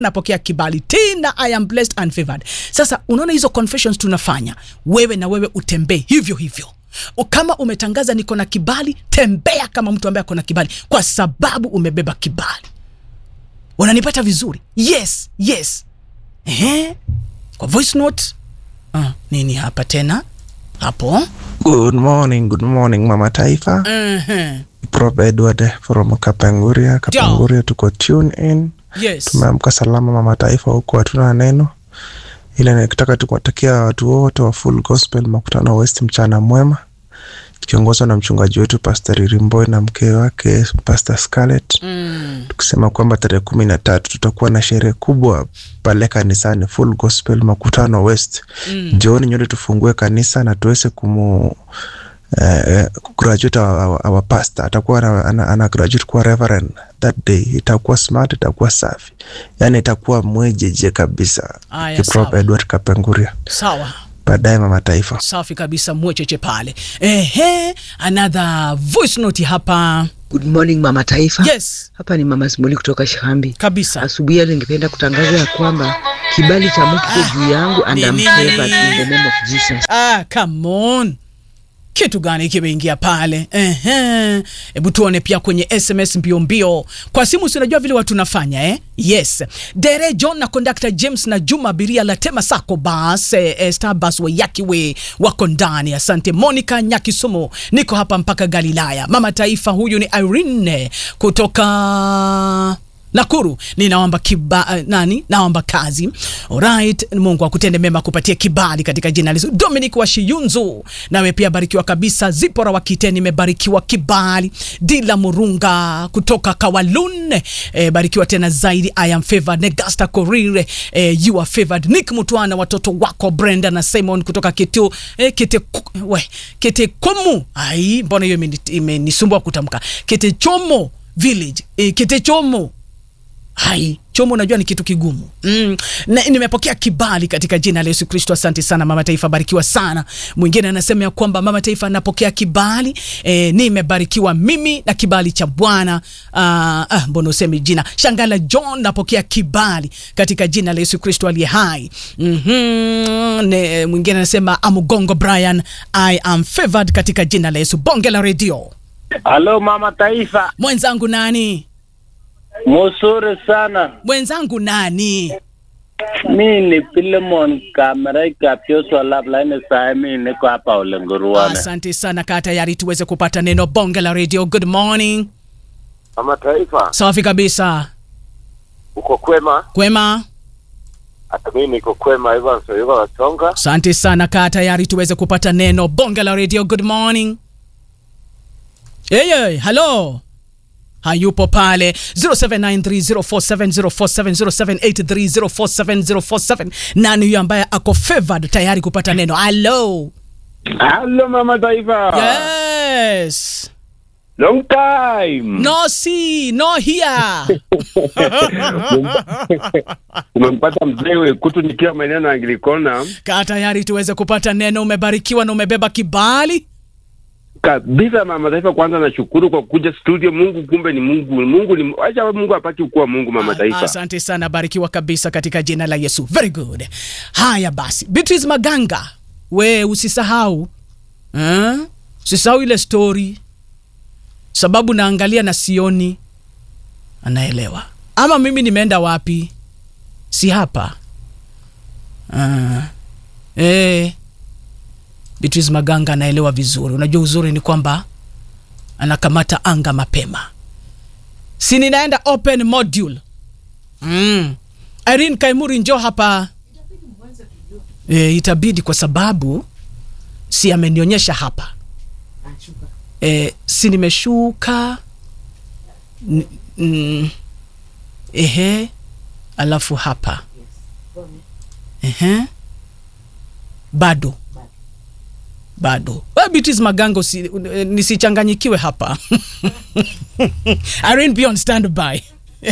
napokea kibali tena i am blessed and favored sasa unaona hizo confessions tunafanya wewe na wewe utembee hivyo hivyo O, kama umetangaza niko na kibali tembea kama mtu ambaye ako na kibali kwa sababu umebeba kibali unanipata vizuri yes yes Ehe. kwa voice note ah, nini hapa tena hapo Good morning, good morning Mama Taifa. Ehe. Prof Edward from Kapenguria. Kapenguria tuko tune in. yes Tumeamka salama Mama Taifa, huku hatuna neno, ila nikitaka tu kuwatakia watu wote wa Full Gospel Makutano West mchana mwema, tukiongozwa na mchungaji wetu Pastor Ririmboy na mke wake Pastor Scarlett, mm. tukisema kwamba tarehe kumi na tatu tutakuwa na sherehe kubwa pale kanisani Full Gospel Makutano West. Mm. Jioni nyote tufungue kanisa na tuweze kumu eh, graduate our, our, our pastor atakuwa ana, ana, ana graduate kuwa reverend that day. Itakuwa smart, itakuwa safi, yani itakuwa mwejeje kabisa. Aya, Kiprop sawa. Edward Kapenguria, sawa baadaye mama taifa. safi kabisa mwecheche pale ehe another voice note hapa Good morning mama taifa. yes Hapa ni mama Simuli kutoka Shihambi. kabisa Asubuhi ya leo ningependa kutangaza ya kwamba kibali cha Mungu kiko juu yangu and I'm Nini? favored in the name of Jesus. ah, come on kitu gani kimeingia pale Ehe. hebu tuone pia kwenye sms mbio mbio kwa simu sinajua vile watu nafanya eh? yes dere john na conductor james na juma abiria latema sako bas eh, eh, starbus wayakiwe wako ndani asante monica nyakisumu niko hapa mpaka galilaya mama taifa huyu ni irene kutoka Nakuru ninaomba kiba, uh, nani naomba kazi. Alright, Mungu akutende mema kupatia kibali katika jina la Yesu. Dominic wa Shiyunzu, nawe pia barikiwa kabisa. Zipora wa Kite, nimebarikiwa kibali. Dila Murunga kutoka Kawalun, eh, barikiwa tena zaidi. I am favored. Negasta Korire, eh, you are favored. Nick Mutwana, watoto wako Brenda na Simon kutoka Kitu, eh, Kite, we, Kite Komu. Ai, mbona hiyo imeni- imenisumbua kutamka. Kite Chomo village, eh, Kite Chomo hai chomo unajua ni kitu kigumu mm. na, nimepokea kibali katika jina la yesu kristo asante sana mama taifa barikiwa sana mwingine anasema ya kwamba mama taifa anapokea kibali e, nimebarikiwa mimi na kibali cha bwana ah, ah, mbona usemi jina shangala john napokea kibali katika jina la yesu kristo aliye hai mm-hmm. ne, mwingine anasema amugongo brian i am favored katika jina la yesu bonge la redio Halo mama taifa, mwenzangu nani mzuri sana. mwenzangu nani Mi ni Filemon Kamerai Kapyoswa Lablaini saa mi niko hapa Ulenguruane. Asante sana, kaa tayari tuweze kupata neno bonge la radio. Good morning. Mama Taifa, Safi kabisa, uko kwema? kwema. Hata mimi niko kwema, Evans Oyuga Wasonga. Asante sana, kaa tayari tuweze kupata neno bonge la radio. Good morning. Yeye, hello hayupo pale 07930470470783047047 nani huyo ambaye ako favored tayari kupata neno hello Hello Mama Taifa. yes Long time. no see no here Umempata mzee Wekutu nikiwa maeneo ya Anglikana kaa tayari tuweze kupata neno umebarikiwa na umebeba kibali kabisa. Mama Taifa, kwanza nashukuru kwa kuja studio. Mungu kumbe ni Mungu, Mungu ni acha Mungu apaki kuwa Mungu. Mama Taifa, asante sana barikiwa kabisa katika jina la yesu very good haya basi beatrice maganga we usisahau eh? usisahau ile story sababu naangalia na sioni anaelewa ama mimi nimeenda wapi si hapa uh, eh. beatrice maganga anaelewa vizuri unajua uzuri ni kwamba anakamata anga mapema si ninaenda open module mm. Irene Kaimuri njo hapa e, itabidi kwa sababu si amenionyesha hapa e, si nimeshuka N- mm, ehe alafu hapa ehe bado bado Wewe Beatrice Maganga usi, eh, nisichanganyikiwe hapa Irene be on standby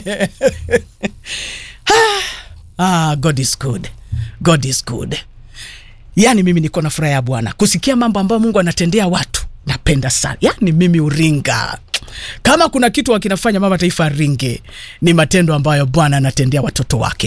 ah, God is good. God is good. Yaani mimi niko na furaha ya Bwana kusikia mambo ambayo Mungu anatendea watu, napenda sana. Yaani mimi uringa kama kuna kitu wakinafanya mama taifa ringe ni matendo ambayo bwana anatendea watoto wake